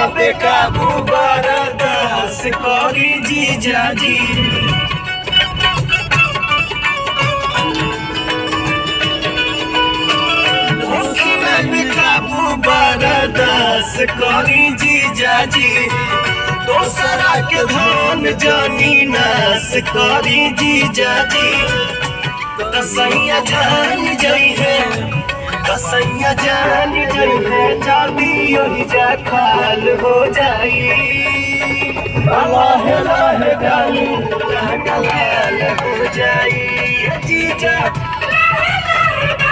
बेकाबू बरदास करी जीजा जी होखिना बेकाबू बरदास करी जीजा जी दोसरा के धन जानी नास करी जीजा जी कसैया जान जई है कसैया जान जई है चाबी ओही जा खाल हो जाई अल्लाह अल्लाह गाली लाल हो जाई ये जीजा